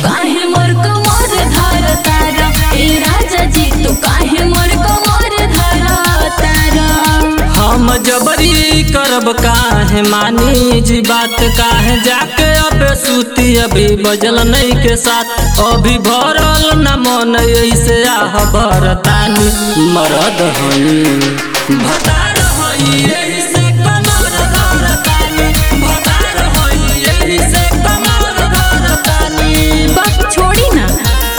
काहे मोर कमर धर तारा ए राजा जी तू काहे मोर कमर धर तारा हम जबरी करब काहे मानी जी बात काहे जाके अबे सूती अभी बजल नहीं के साथ अभी भरल न मन ऐसे आह भरतानी मरद हई भतार हई एही से कमर धरतानी भतार हई एही से कमर धरतानी बाप छोड़ी ना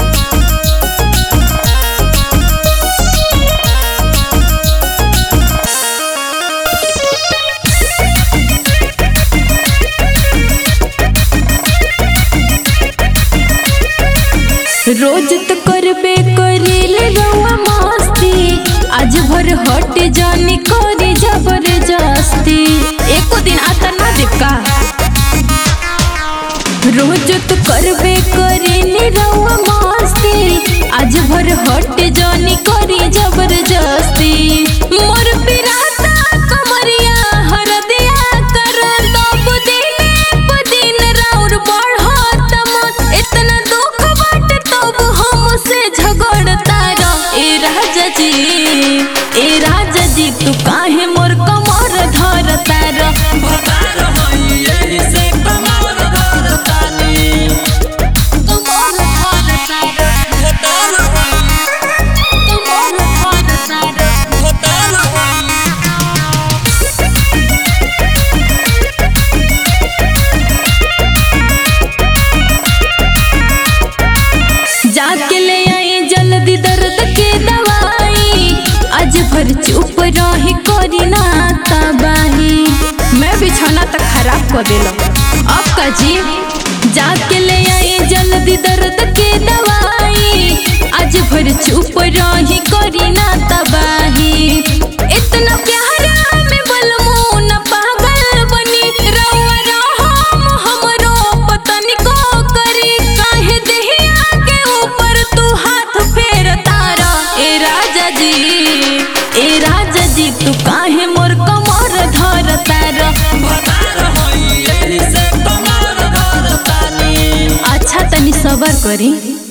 रोज तो करबे करेले रउआ मस्ती आज भर हट जानी करे जबरदस्ती एको दिन आता ना देव का रोज तो करबे करेले रउआ मस्ती आज भर हट जानी करे जबरदस्ती मोर पिराता कमरिया हर दिया कर तब दिन प दिन राउर बढ़त मन इतना दुख बाट तब हमसे झगड़ता रह ए राजा जी ए राजा जी तू काहे मोर कमर धरता रह भतार हई एही से कमर धरतानी कमर धरता रह भतार हई कमर धरता रह भतार हई जाके ले आई जल्दी दर्द के दवाई आज भर चुप रही करी ना तबाही मैं बिछौना तक खराब कर दिल अब का जी जाके ले आई जल्दी दर्द के दवाई आज भर चुप रही करी ना तबाही इतना प्यारा में बलमू न पागल बनी रउआ रहम हमरो पतनी को करी काहे देहिया के ऊपर तू हाथ फेर तारा ए राजा जी ए राजा जी तू काहे मोर कमर धर तारा भतार हई एही से कमर धरतानी अच्छा तनी सबर करी